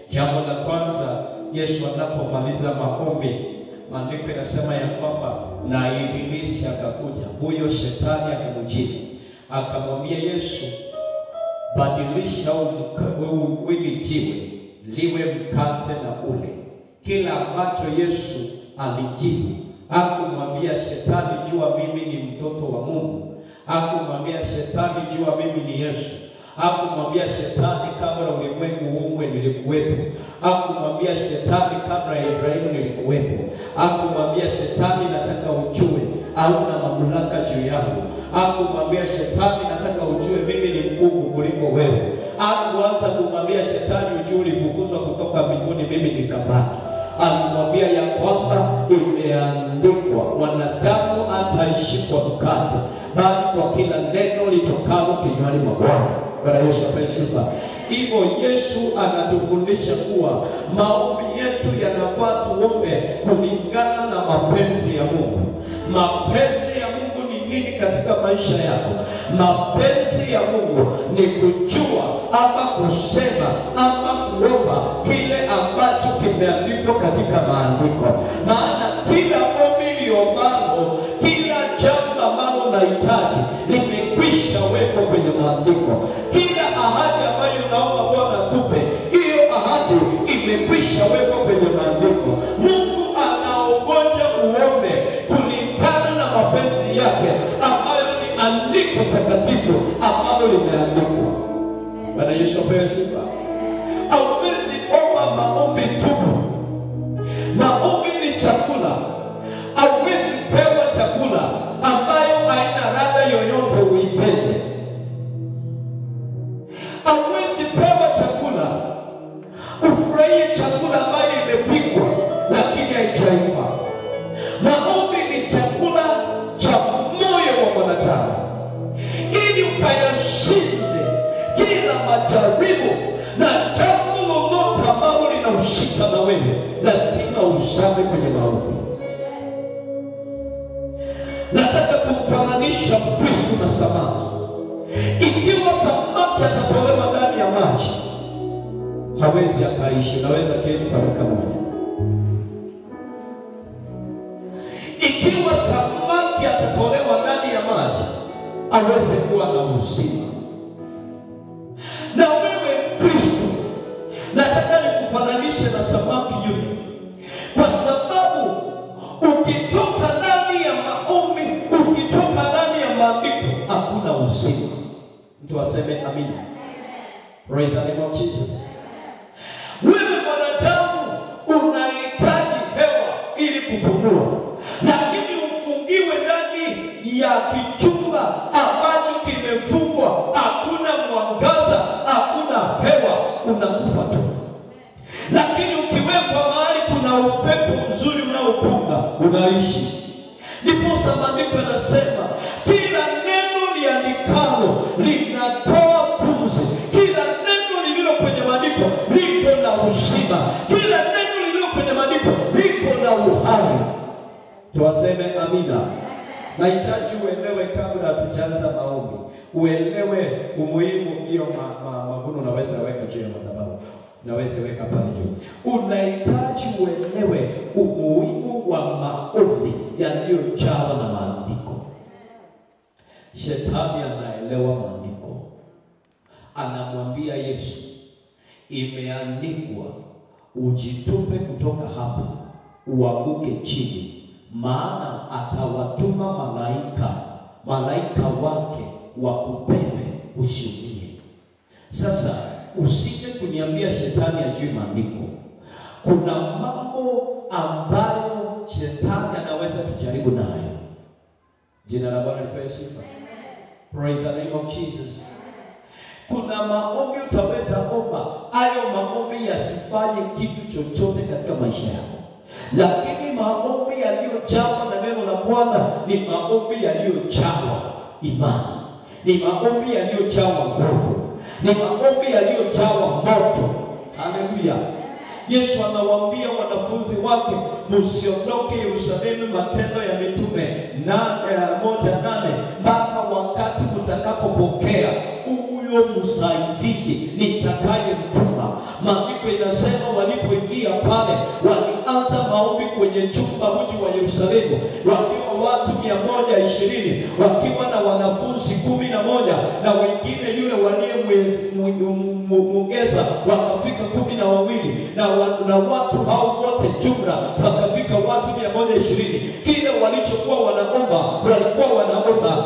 Jambo la kwanza, Yesu anapomaliza maombi, maandiko yanasema ya kwamba na ibilisi akakuja, huyo shetani akamjibu, akamwambia Yesu, badilisha hili jiwe liwe mkate na ule. Kila ambacho Yesu alijibu, hakumwambia shetani, jua mimi ni mtoto wa Mungu. Hakumwambia shetani, jua mimi ni Yesu. Hakumwambia shetani, kabla ulimwengu uumbwe nilikuwepo. Hakumwambia shetani, kabla ya Ibrahimu nilikuwepo. Hakumwambia shetani, nataka ujue hauna mamlaka juu yangu. Hakumwambia shetani, nataka ujue mimi ni mkuu kuliko wewe. Hakuanza kumwambia shetani, ujue ulifukuzwa kutoka mbinguni, mimi nikabaki. Alimwambia ya kwamba imeandikwa, mwanadamu hataishi kwa mkate, bali kwa kila neno litokalo kinywani mwa Bwana. Bwana Yesu apewe sifa. Hivyo Yesu anatufundisha kuwa maombi yetu yanafaa tuombe kulingana na mapenzi ya Mungu. Mapenzi ya Mungu ni nini katika maisha yako? Mapenzi ya Mungu ni kujua ama kusema ama kuomba kile ambacho kimeandikwa katika maandiko, maana kila ombi liombalo, kila jambo ambalo unahitaji limekwisha wekwa kwenye maandiko. Kila ahadi ambayo unaomba Bwana tupe, hiyo ahadi imekwisha wekwa kwenye maandiko. Mungu anaongoja uombe kulingana na mapenzi yake ambayo ni andiko takatifu ambalo limeandikwa. Bwana Yesu apewe sifa. Hauwezi omba maombi tu. Maombi ni chakula. Hauwezi pewa chakula ambayo haina ladha yoyote uipende. Hauwezi pewa chakula ufurahie chakula ambayo imepikwa lakini haijaiva. Maombi ni chakula cha moyo wa mwanadamu, ili ukayashinde kila majaribu na jambo lolote ambalo linaushika na wewe, lazima uzame kwenye maombi. Nataka kumfananisha Mkristo na samaki. Ikiwa samaki atatolewa ndani ya maji, hawezi akaishi. Unaweza keti kwa dakika moja. Ikiwa samaki atatolewa ndani ya maji, aweze kuwa na uzima. Na wewe Kristo, nataka nikufananishe na samaki yule, kwa sababu ukitoka ndani ya maombi, ukitoka ndani ya maandiko, hakuna uzima. Mtu aseme amina. Praise the name of Jesus. Wewe mwanadamu unahitaji hewa ili kupumua, lakini ufungiwe ndani ya kichumba ambacho kimefungwa, hakuna mwangaza, hakuna hewa, unakufa tu. Lakini ukiwekwa mahali kuna upepo mzuri unaopunga, unaishi. Ndiposa maandiko yanasema kila neno liandikalo linatoa pumzi, kila neno lililo kwenye maandiko liko na uzima, kila neno lililo kwenye maandiko liko na uhai. Tuwaseme amina. Nahitaji uelewe kabla hatujaanza maombi, uelewe umuhimu hiyo ma, ma, mavuno unaweza weka juu ya madhabahu, unaweza weka pale juu. Unahitaji uelewe umuhimu wa maombi yaliyojawa na maandiko. Shetani anaelewa maandiko, anamwambia Yesu, imeandikwa ujitupe kutoka hapa uanguke chini, maana atawatuma malaika malaika wake wakupewe usiumie. Sasa usije kuniambia shetani ajui maandiko. Kuna mambo ambayo shetani anaweza tujaribu nayo. Jina la Bwana lipewe sifa. Praise the name of Jesus. Kuna maombi utaweza omba, hayo maombi yasifanye kitu chochote katika maisha yako, lakini maombi yaliyojawa na neno la Bwana ni maombi yaliyojawa imani, ni maombi yaliyojawa nguvu, ni maombi yaliyojawa moto. Haleluya! Yesu anawaambia wanafunzi wake, msiondoke Yerusalemu, Matendo ya Mitume na eh, moja nane mpaka wakati mtakapopokea huyo msaidizi nitakayemtuma, Maandiko inasema walipoingia pale, walianza maombi kwenye chumba mji wa Yerusalemu, wakiwa watu mia moja ishirini wakiwa na wanafunzi kumi na moja na wengine yule waliyemwongeza wakafika kumi na wawili na, wa, na watu hao wote jumla wakafika watu mia moja ishirini Kile walichokuwa wanaomba walikuwa wanaomba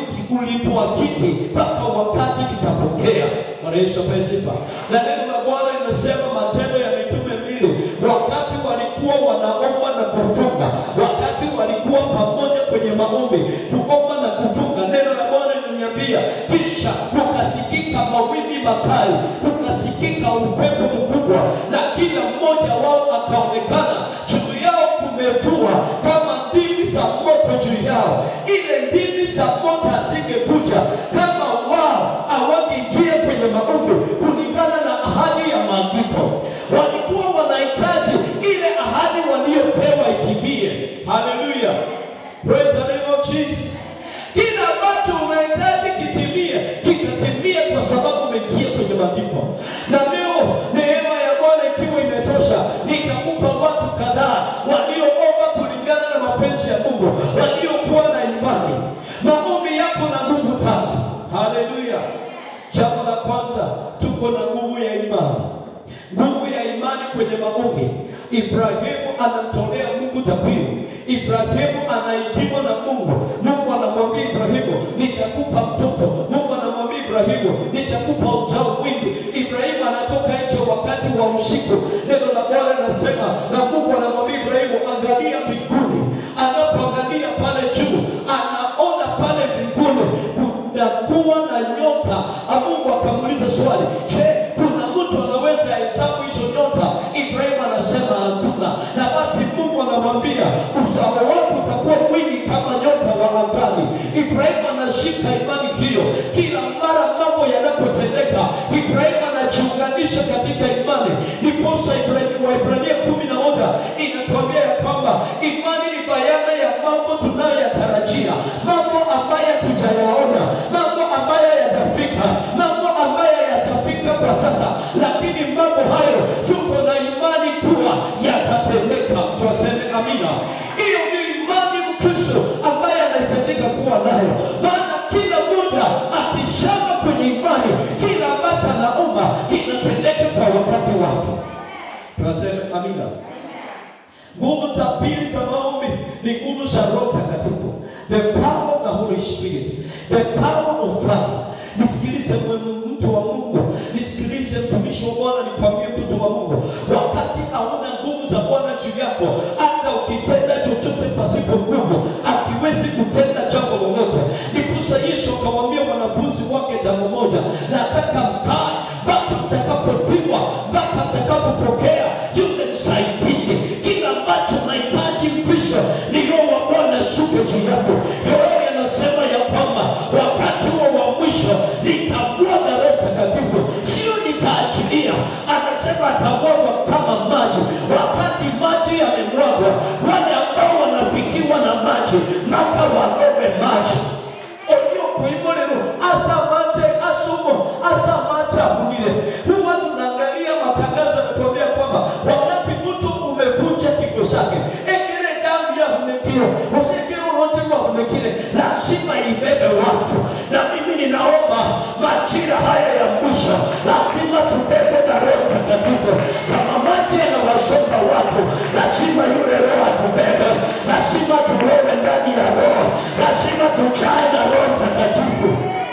ulituakidi mpaka wakati tutapokea. Bwana Yesu apewe sifa. Na neno la Bwana linasema Matendo ya Mitume mbili, wakati walikuwa wanaomba na kufunga, wakati walikuwa pamoja kwenye maombi, kuomba na kufunga, neno la Bwana linaniambia, kisha kukasikika mawimbi makali, kukasikika upepo mkubwa, na kila mmoja wao akaonekana juu yao kumetua kama ndimi za moto juu yao. Ile ndimi za moto asingekuja kama wao hawangeingia kwenye maombi kulingana na ahadi ya maandiko. Walikuwa wanahitaji ile ahadi waliopewa itimie. Haleluya, praise the name of Jesus. Kile ambacho unahitaji kitimie, kitatimia kwa sababu umeingia kwenye maandiko. Na leo neema ya Bwana ikiwa imetosha, nitakupa watu kadhaa walioomba kulingana na mapenzi ya Mungu, waliokuwa na imani. Maombi yako na nguvu tatu. Haleluya. Jambo la kwanza, tuko na nguvu ya imani. Nguvu ya imani kwenye maombi. Ibrahimu anamtolea Mungu dhabihu. Ibrahimu anaitiwa na Mungu. Mungu anamwambia Ibrahimu, nitakupa mtoto. Mungu anamwambia Ibrahimu, nitakupa uzao mwingi. Ibrahimu anatoka nje wakati wa usiku. Neno la Bwana linasema, na Mungu anamwambia Ibrahimu, angalia mbinguni. Anapoangalia pale juu, anaona pale mbinguni kunakuwa na nyota. Mungu akamuuliza swali, je, kuna mtu anaweza hesabu hizo nyota? Ibrahimu anasema hatuna. Na basi Mungu anamwambia uzao wako utakuwa mwingi kama nyota wa angani. Ibrahimu anashika imani hiyo. Kila mara mambo yanapotendeka, Ibrahimu anajiunganisha katika imani. Ndiposa Ibrahimu wa Ibrania kumi na moja inatuambia ya kwamba imani ni bayana ya mambo tunayoyatarajia, mambo ambayo hatujayaona, mambo ambayo yatafika, mambo ambayo yatafika kwa sasa, lakini mambo hayo tuko na imani kuwa yatatendeka. Twaseme amina. Hiyo ni imani Mkristo ambaye anahitajika kuwa nayo, maana kila muda akishama kwenye imani, kila ambacho anaomba kinatendeka kwa wakati wake. Twaseme amina. Nguvu za pili za maombi ni nguvu za Roho Mtakatifu, the power of the Holy Spirit, the power of love. Nisikilize mwe- mtu wa Mungu, nisikilize mtumishi wa Bwana, nikwambie mtoto wa Mungu, wakati hauna nguvu za Bwana juu yako, hata ukitenda chochote pasipo nguvu, akiwezi kutenda jambo lolote. Ndiposa Yesu akamwambia wanafunzi wake jambo moja, nataka mkae mpaka mtakapotiwa, mpaka mtakapopokea yule msaidizi. Kila ambacho nahitaji Mkristo ni Roho wa Bwana shuke juu yako. Yoeli anasema ya kwamba wakati huo wa mwisho nitamwaga Roho Mtakatifu, sio nitaachilia. Anasema atamwagwa kama maji. Wakati maji yamemwagwa, wale ambao wanafikiwa na maji mpaka walowe maji oliokuimolero asa mache asumo asa mache abunile. Huwa tunaangalia matangazo yanatuambia kwamba wakati mtu umevunja kigo chake, ekele damu ya hunekile usikile urote wa hunekile, lazima ibebe watu. Na mimi ninaomba majira haya ya mwisho, lazima tubebe na Roho Mtakatifu. Kama maji yanawasomba watu, lazima yule Roho atubebe, lazima turowe ndani ya Roho, lazima tujae na Roho Mtakatifu.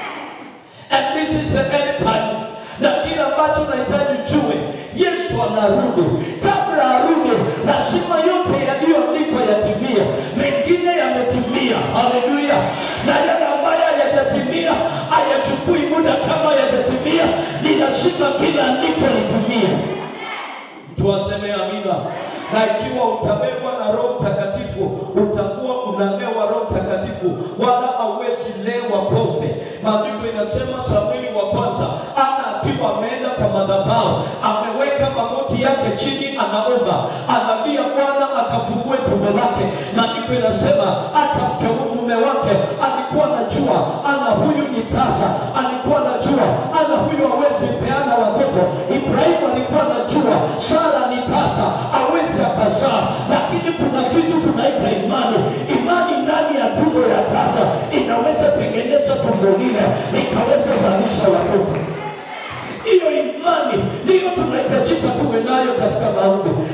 And this is the end time. Na kile ambacho nahitaji ujue, Yesu anarudi. Kabla arudi, lazima yote yaliyoandikwa yatimie. Mengine yametimia, haleluya, na yale ambayo hayajatimia hayachukui muda kama yajatimia, ni lazima kila andiko litimie. Tuwaseme amina. Na ikiwa utabebwa na Roho Mtakatifu, utakuwa unamewa Roho Mtakatifu, wala hauwezi lewa pombe. Maandiko inasema Samueli wa kwanza, ana akiwa ameenda kwa madhabahu, ameweka magoti yake chini, anaomba, analia Bwana akafungue tumbo lake. Maandiko inasema hata mke mume wake alikuwa anajua ana huyu ni tasa, alikuwa anajua ana huyu hawezi peana watoto. Ibrahimu alikuwa katika maombi